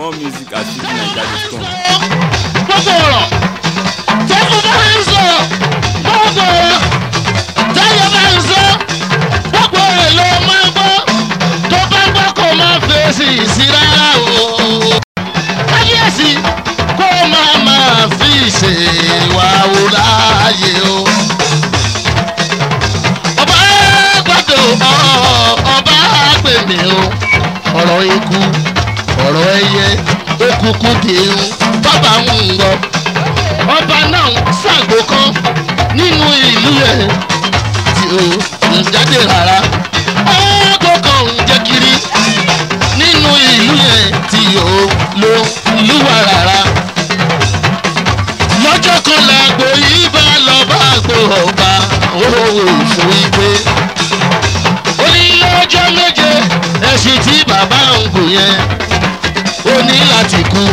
more music at fujininja.com. gbogbo ọ̀rọ̀ tẹ́kù bá ń sọ gbogbo ọ̀rọ̀ tẹ́yẹ bá ń sọ gbogbo rẹ̀ ló máa gbọ́ tó bá gbọ́ kó máa fèsì sí rárá o. kábíyèsí kó máa máa fi ṣe wà wò láàyè o. ọba gbọ́dọ̀ ọba gbèmí o ọ̀rọ̀ ikú ọ̀rọ̀ ẹyẹ òkùnkùn dìrún bàbá ń lọ. ọba náà ṣàgbó kan nínú ìlú ẹ̀ tí ó ń jáde rárá. ọgbọ́n kan ń jẹ́ kiri nínú ìlú yẹn tí ó ló lúwa rárá. lọ́jọ́ kan làgbò yìí bá lọ bá àgbò ọba òwò fún ìgbé. ó ní lọ́jọ́ méje ẹ̀sìn tí bàbá ń gùn yẹn ó ní láti kú.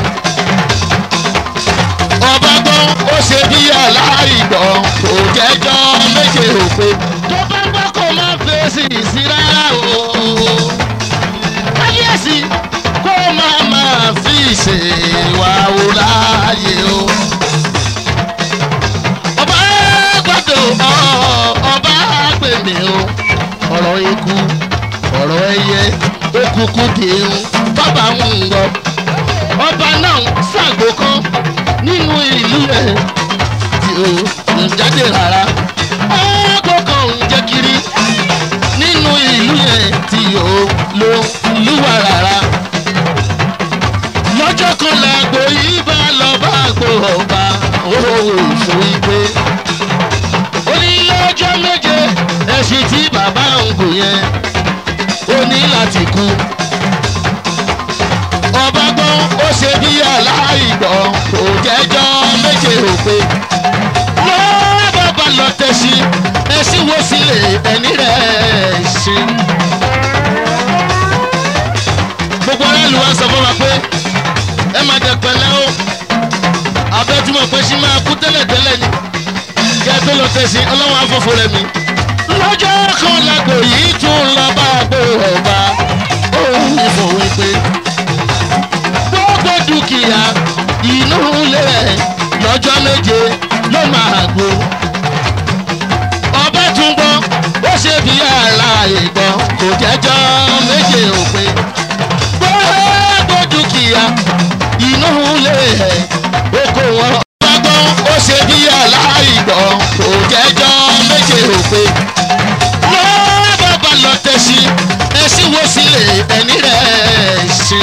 ọba gbọ́ ó ṣe bí aláìgbọ́ kò jẹ́jọ́ méje òpè. tó bá gbọ́ kó má fèsì sí rárá o. kábíyèsí kó má máa fi ṣe wà wò láàyè o. ọba gbọ́dọ̀ ọba gbèmí o. ọ̀rọ̀ ikú ọ̀rọ̀ ẹyẹ òkùnkùn dìrún bàbá ń lọ. ọba náà ṣàgbó kan nínú ìlú ẹ̀ tí ó ń jáde rárá. ọgbọ́n kan ń jẹ́ kiri nínú ìlú ẹ̀ tí ó ló lúwa rárá. lọ́jọ́ kan làgbò yìí bá lọ bá àgbò ọba òwò fún ìgbé. ó ní lọ́jọ́ méje ẹ̀sìn tí bàbá ń gùn yẹn ó ní láti kú. ọba gbọ́ ó ṣe bí aláìgbọ́ kò jẹ́jọ́ méje òpè. lọ́wọ́ bàbá lọ tẹ̀sí ẹ̀sìn wo sílẹ̀ ẹni rẹ̀ ṣe. gbogbo aráàlú wa sọ fún wa pé ẹ máa dẹ pẹ̀lẹ́ o abẹ́túmọ̀ pé ṣí máa kú tẹ́lẹ̀tẹ́lẹ̀ ni kí ẹ tó lọ tẹ̀sí ọlọ́wọ́n afọ́fọ́ rẹ̀ mi lọ́jọ́ kan lágbo yìí tún lọ bá gbé ọba òun ìfòwe pé gbogbo dúkìá inú ilé ẹ̀ lọ́jọ́ méje ló máa gbó. ọba tún gbọ́ ó ṣe bí aláàyè gbọ́ kò jẹ́jọ́ méje òpin. gbogbo dúkìá inú ilé ẹ̀ oko wọn. ọba gbọ́ ó ṣe bí aláàyè gbọ́ kò jẹ́jọ́ méje òpin lọ́wọ́ bàbá lọ tẹ̀sí ẹ̀sìn wo sílẹ̀ ẹni rẹ̀ ṣe.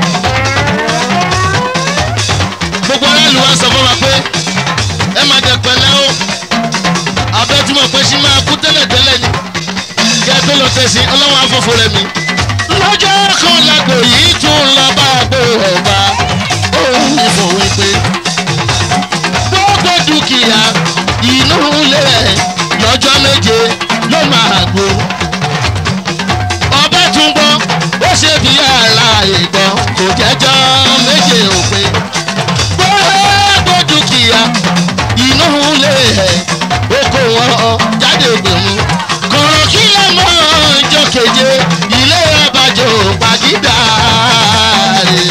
gbogbo aráàlú wa sọ fún wa pé ẹ máa jẹ pẹ̀lẹ́ o abẹ́túmọ̀ pé ṣí máa kú tẹ́lẹ̀tẹ́lẹ̀ ni kí ẹ tó lọ tẹ̀sí ọlọ́wọ́n afọ́fọ́ rẹ̀ mi. lọ́jọ́ kan lágbo yìí tún lọ bá àgbo ọba òun ìfòwe pé gbogbo dúkìá inú ilé ẹ̀ lọ́jọ́ méje ló máa gbó. ọba tún gbọ́ ó ṣe bí aláàyè gbọ́ kò jẹ́jọ́ méje òpin. gbogbo dúkìá inú ilé ẹ̀ oko wọn jáde gbèmú. kọ̀rọ̀ kí lè mọ ìjọ keje ilé abàjọ́ pàgídà rẹ̀.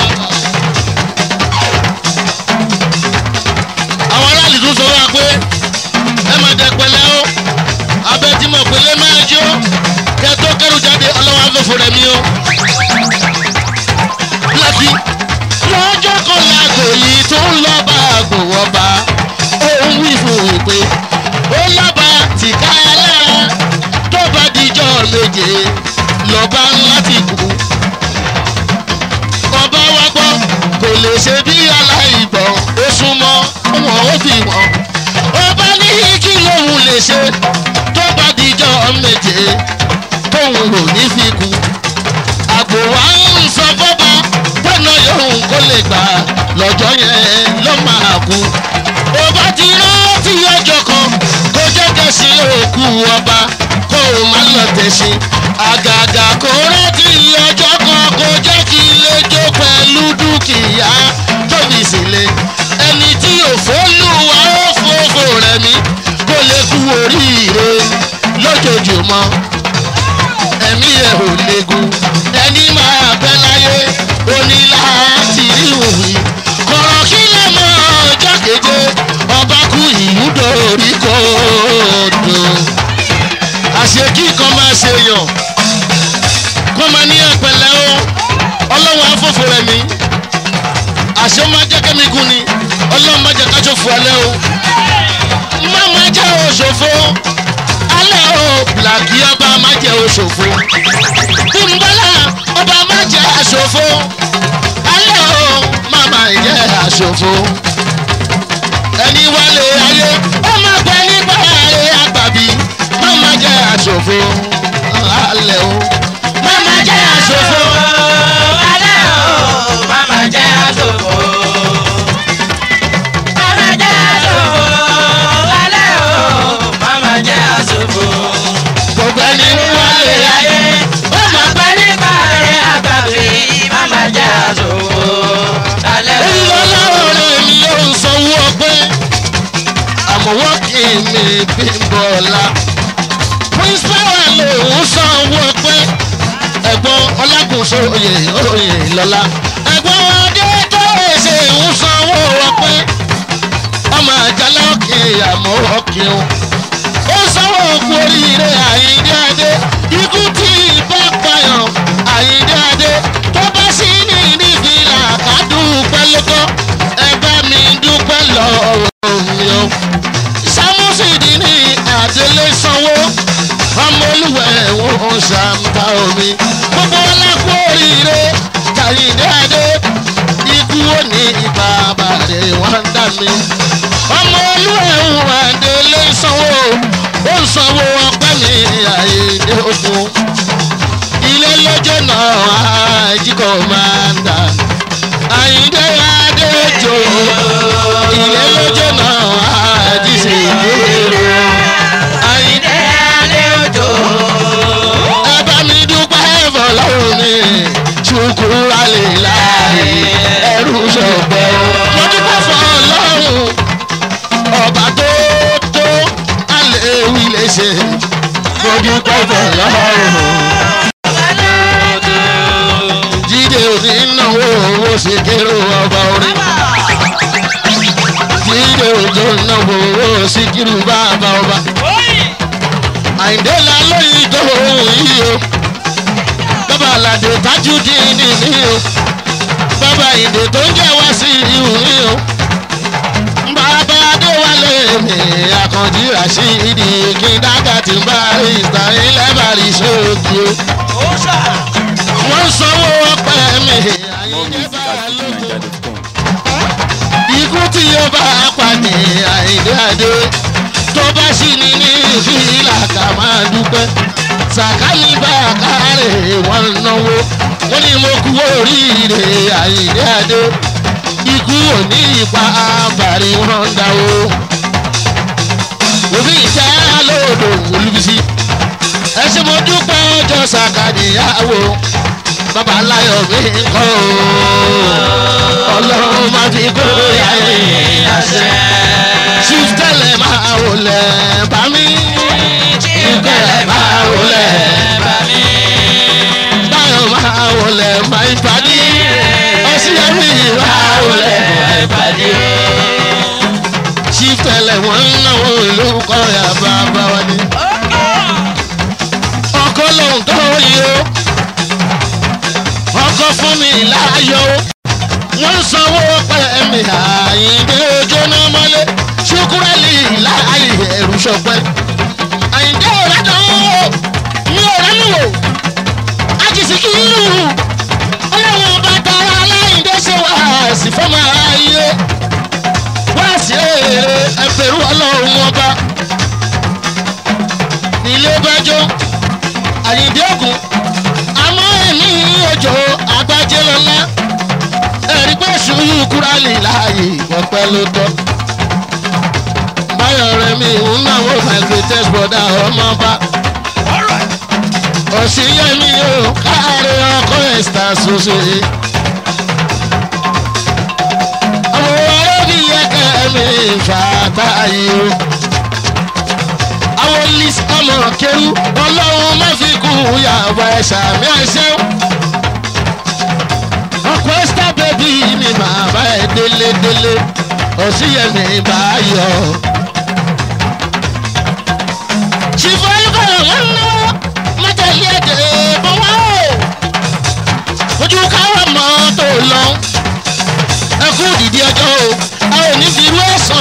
àwọn aráàlú tún sọ wá pé ẹ máa dẹ pẹ̀lẹ́ o abẹ tí mo pèlè máa jó kẹ tó kẹrù jáde ọlọ́wọ́ afẹ́fọ́ rẹ̀ mi o. láti lọ́jọ́ kan lágbo yìí tó ń lọ bá àgbò ọba òun wí fún un pé ó lọ́ba tìka ẹlẹ́ra tó bá dijọ́ méje lọ́ba láti kú. ọba wa gbọ́ kò lè ṣe bí aláìgbọ́ ó súnmọ́ wọn ó fi wọ́n ọba ní kí lóun lè ṣe tó bá dijọ́ méje tóun ò ní fi kú. àgbò wa ń sọ fọ́ba pẹ́nà yòówù kó lè gbà lọ́jọ́ yẹn ló máa kú. ọba ti rántí ọjọ́ kan kó jẹ́ kẹ́sì òkú ọba kó o má lọ tẹ̀sí. àgàgà kó rántí ọjọ́ kan kó jẹ́ kí ilé jó pẹ̀lú dúkìá tóbi sílẹ̀ ẹni tí òfólúwa ó fòfò rẹ̀ mí kó lè kú oríire lójoojúmọ́ ẹ̀mí ẹ̀ ò léegun ẹni máa bẹ́ láyé onílà rẹ̀ mí àṣẹ ó máa jẹ́ kẹ́mi gùn ni ọlọ́run má jẹ́ ká ṣòfò alẹ́ o má má jẹ́ òṣòfò alẹ́ o blaki ọba má jẹ́ òṣòfò bímbọ́lá ọba má jẹ́ àṣòfò alẹ́ o má má jẹ́ àṣòfò ẹni wálé ayé ó máa pẹ́ nígbà rẹ̀ àgbàbí má má jẹ́ àṣòfò alẹ́ o má má jẹ́ àṣòfò. alẹ́ o mama jẹ́ àsòfò. mama jẹ́ àsòfò. alẹ́ o mama jẹ́ àsòfò. gbogbo ẹni wálé ayé ó máa pẹ́ nípa rẹ̀ àgbàbí mama jẹ́ àsòfò. alẹ́ o. ìlọ́lọ́rọ̀ rẹ̀ ni ó ń sanwó ọgbẹ́ àmọ́wọ́ kì í mi bí bọ́lá pírísípàwà lòún sanwó ọgbẹ́ ẹ̀gbọ́n ọlágùnso oyè oyè lọ́la ẹ̀gbọ́n adé tó ṣe ń sanwó ọgbẹ́ ọmọ àjálá òkè àmọ́ ọkẹ́ o ó sanwó òkú oríire àyíndé adé ikú tí ìbá payàn àyíndé adé tó bá sí ní nífìlà ká dúpẹ́ lóko ẹ bá mi dúpẹ́ lọ́wọ́ mi o. sámúsìdì ní àdélé sanwó ọmọ olúwẹ̀ wọn ṣàǹbá omi gbogbo ọlákú oríire àyíndé adé ikú ó ní ibà bàrẹ̀ wọ́n ń dà mí ọmọ olúwẹ̀ wọn àdélé sanwó ó ń sanwó ọpẹ́ mi àyíndé ogun ilé lọ́jọ́ náà àjíkọ̀ máa ń dà àyíndé adéjò ilé lọ́jọ́ náà àjíṣe ìdérò àyíndé alẹ́ òjò. ẹ bá mi dúpẹ́ fọlọ́run mi ṣùkúrú alẹ́ láàyè ẹrú ṣọ̀gbẹ́ mo dúpẹ́ fọlọ́run ọba tó tó alẹ́ wí lè ṣe mo dúpẹ́ fọlọ́run jíde òní náwó owó ṣe kéré ọba orin jíde òjò náwó owó síkírù bàbá ọba àyìndé la lóyún tó ohun yìí o bàbá aládé tajudeen ní o bàbá ìdè tó ń jẹ́ wá sí ihò ní o bàbá adéwálé mi àkànjí rashidi kíńdágà tí ń bá ìta ilẹ̀ bàrí sóògì o wọ́n sanwó ọpẹ́ mi More àyìndé music bá at lóko fujininja.com. ikú tí yóò bá pàdé àìdé àdé tó bá sì ní ní ìfìlà ká máa dúpẹ́ sàkáyí bá kárẹ̀ wọ́n náwó wọ́n ní mo kú oríire àìdé àdé ikú ò ní ipa àbàrí wọn dáwó òbí ìjà lóòdò olùbísí ẹ ṣe mo dúpẹ́ ọjọ́ sàkàdìyàwó bàbá láyọ̀ mi kọ́ ọ́ ọlọ́run máa fi kó yáyé àṣẹ. chief tẹ́lẹ̀ máa wọlé bá mi. chief tẹ́lẹ̀ máa wọlé bá mi. báyọ̀ máa wọlé máa ń padì. ọ̀sìyẹ́mí máa wọlé máa ń padì. chief tẹ́lẹ̀ wọ́n ń náwó ìlú kọ́ya bàbá wa ni. ọkọ lòun tó yí o. ọkọ fún mi láàyò wọ́n sanwó pẹ̀lẹ́mì àyíndé jóná mọ́lé ṣùkúrẹ́lì láàyè ẹ̀rù ṣọpẹ́. àyíndé ọ̀rẹ́ dán wò ní ọ̀rẹ́ mi wò àjèsí kì í lù ọlọ́run bá tara aláìndé ṣe wá sí fọ́mọ ayé wá sí èrè ẹgbẹ̀rún ọlọ́run ọba nílé bẹ́jọ́ àyíndé ògùn àmọ́ ẹ̀mí òjò àgbájé lọ́lá ẹ̀rí pé sùúrù kúránì láàyè ọ̀pẹ́ ló tọ́. báyọ̀ rẹ̀ mi ń náwó my greatest brother ọmọọba. òṣìyẹ́mi ò káàárẹ̀ ọkọ̀ ẹ̀sítà ṣoṣo. àwọn ọlọ́bí yẹ́kẹ́ mi fàtà yìí o. àwọn lis ọmọ kéwú ọlọ́run má fi kú yàrá ẹ̀ṣà mi àṣẹ ọ̀pẹ́sítà bẹ́bí mi máa bá ẹ délé délé òsíyẹmí bá yọ. ṣìfọ́ olùkọ́yọ̀ wọn ń náwó mọ́tẹ́lẹ́ èdè bọ́ wá o. ojú káwọ́ mọ́tò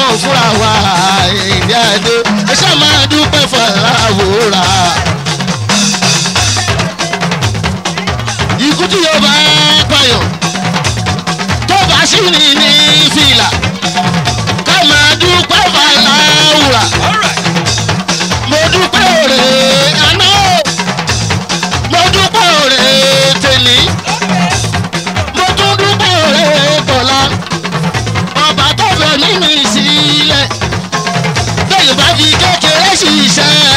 náà fúnra wa ìdí àdó ẹ ṣáà máa dúpẹ́ fọláwòrà. ikú tí yóò bá pààyàn tó bá sí ní ní fìlà ká máa dúpẹ́ fọláwòrà. mo dúpẹ́ òrè àná mo dúpẹ́ òrè tèmi mo tún dúpẹ́ òrè tọ̀la ọba tó fẹ́ mímí sílẹ̀ bẹ́ẹ̀ bá fi kékeré ṣiṣẹ́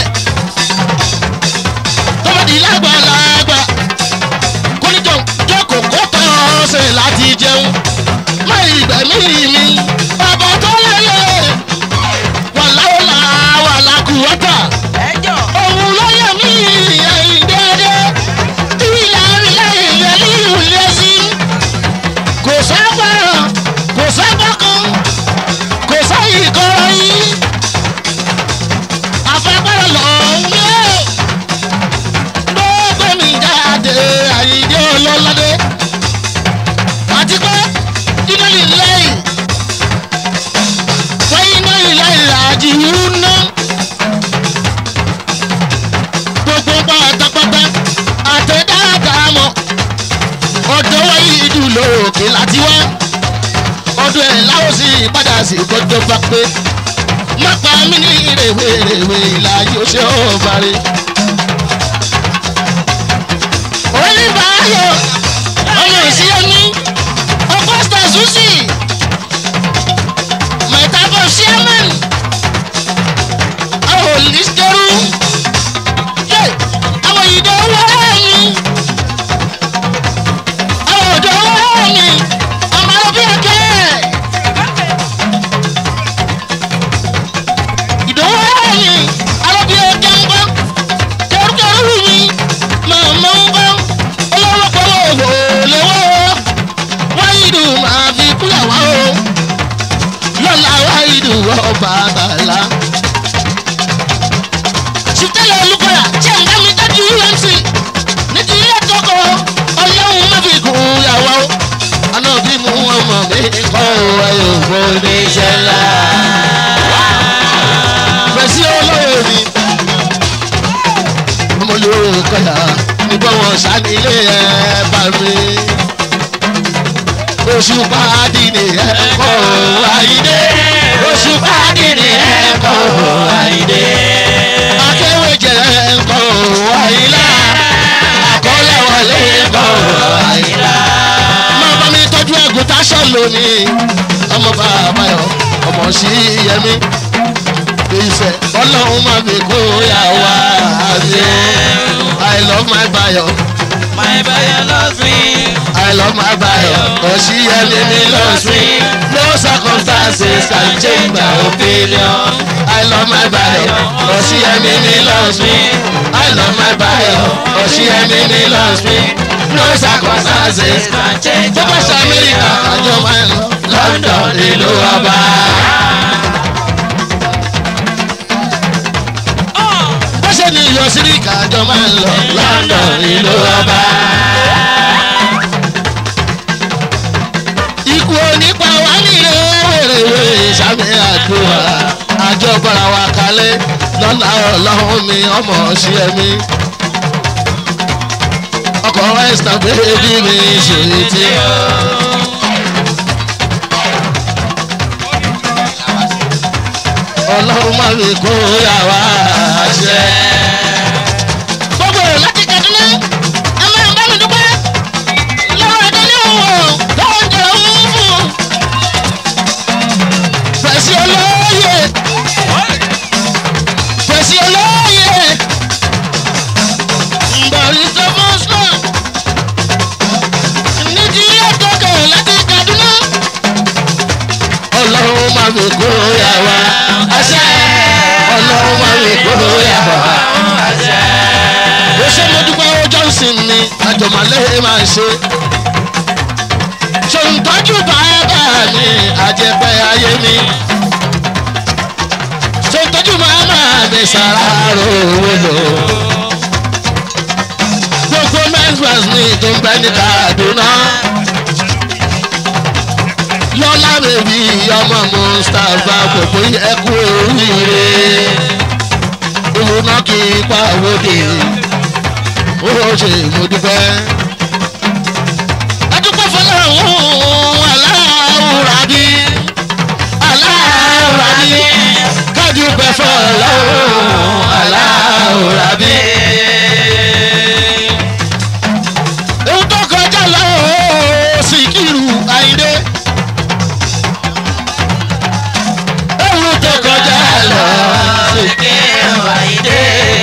tó bá di lágbàlagbà kó ní jókòó kó tọ́ ṣe láti jẹun má ìgbẹ̀mí mi ọba tó lélẹ̀ wàláwàlá wàlákùwọ́tà ẹjọ́ òun ló yẹ mí ẹ̀yìn déédéé ìlà ìlà ìyẹn ní ìwúlé sí kò sábà kò sábà kan kò sáyì kọ́ra yín afẹ́fẹ́rẹ́ lọ ń gbé gbogbo mi jáde àyíjẹ́ ọlọ́ládé àti pé iná lílẹ̀ yìí fẹ́ iná ilẹ̀ ìlàjì ń ná gbogbo pátápátá àtẹ̀dáadáa mọ̀ ọ̀dọ́ wáyé ìdúró òkè láti wá ọdún ẹ̀ láwọn sì padà sí gbọ́dọ̀ bá pé má pa mí ní rèwerèwe ìlà yóò ṣe ó parí. oníbàáyọ̀ ọmọ ìṣíyẹ́mí ọgọ́sítà susi mẹ̀tàbọ̀ chairman àwọn olùdíjẹ́rú àwọn ìdánwò ẹ̀yìn àwọn ọ̀dọ́ ẹ̀yìn ọmọ ọlọ́bí ẹ̀kẹ́. ìdánwò ẹ̀yìn alábí ẹ̀kẹ́ ń gbọ́ kẹrùkẹrù mi màmá ń gbọ́ ọlọ́rọ̀pọ̀ òwò lọ́wọ́ wáyìdù máa fi kúyàwó o lọ́la wáyìdù ọba àbàlá. ṣùtẹ́lẹ̀ olùkọ́yà tí ẹ̀ ń bá mi dájú umc ní ti ilé tọkọ ọlọ́run má fi kún yàwó àná bí mu ọmọ mi kọ́ ayò fún oníṣẹ́ ńlá fẹsí olóyè mi. ọmọ olóró kọyà nígbà wọn ṣànílé ẹ bá mi. oṣù pàdé ni ẹ kọ́ àyídé. oṣù pàdé ni ẹ kọ́ àyídé. akéwèjẹ ẹ kọ́ àyílá. àkọlẹ̀ wọlé kọ́ àyílá. má bá mi tọ́jú ẹ̀gùn táṣọ lónìí. ọmọ bàbá yọ ọmọ sí yẹmí ìfẹ́ ọlọ́run máa fi kó yà wá àti i love my bayo my bayo loves me. i love my bayo òṣìyẹmí mi loves me no circumstances can change my opinion i love my bayo òṣìyẹmí mi loves me i love my bayo òṣìyẹmí mi loves me no circumstances can change tó bá ṣe amẹ́ríkà àjọ máa ń lọ london ìlú ọba. bó ṣe ní ìyọ síríkà àjọ máa ń lọ london ìlú ọba. ikú onípa wà nílé wèrèwé ìsàmì àdúrà àjọ bọ́ra wa kalẹ̀ lọ́la ọlọ́run mi ọmọ sí ẹ̀mí. ọkọ̀ ẹ̀sìtà bébí mi ṣèlérí tí. ọlọ́run máa fi kó yàrá àṣẹ. gbogbo rẹ̀ láti kàdúná ẹ máa bá mi dúpẹ́ lọ́wọ́ ẹ̀dá ní òwò tó ń jẹ òun fún. fẹ̀sí olóyè fẹ̀sí olóyè mbọ̀rí sọ́fọ́sọ́ nídìí ilé tọ́kẹ̀ láti kàdúná ọlọ́run máa fi kó yàrá àṣẹ ọlọ́run máa fi kó yàrá ó ṣe mo dúpẹ́ ó johnson ni àjọmọ̀lẹ́ máa ṣe. ṣòǹtọ́jú bàbá mi àjẹpẹ́ ayé mi. ṣòǹtọ́jú màmá mi sàràrò owó lò. gbogbo men's mi tó ń bẹ ní kaduna. lọ́lá bèbí ọmọ mustapha gbogbo yẹ kú oríire ìwúná kì í pa òde ó ṣe mo dúpẹ́. adúpẹ́ fọlọ́run aláwùrà bí aláwùrà bí kádùpẹ́ fọlọ́run aláwùrà bí. ohun tó kọjá lọ Síkírù Àyìndé. ohun tó kọjá lọ Síkírù Àyìndé.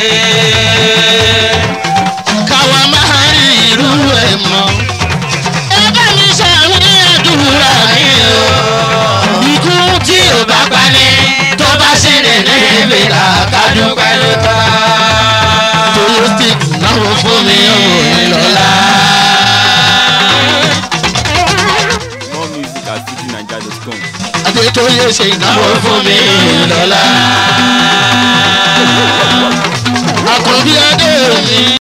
káwa máa rí irú ẹ̀ mọ́. ẹ bá mi ṣàmì àdúrà mi o. ikú tí ò bá pa ni tó bá sì rìn ní ibi làkàdùn pẹ̀lú tọ́. torí stick náwó fún mi ọmọ ìlọ́lá. More music at fujininja.com. adétóyè ṣe ìnáwó fún mi ìlọ́lá. àkọ́bí adé mi.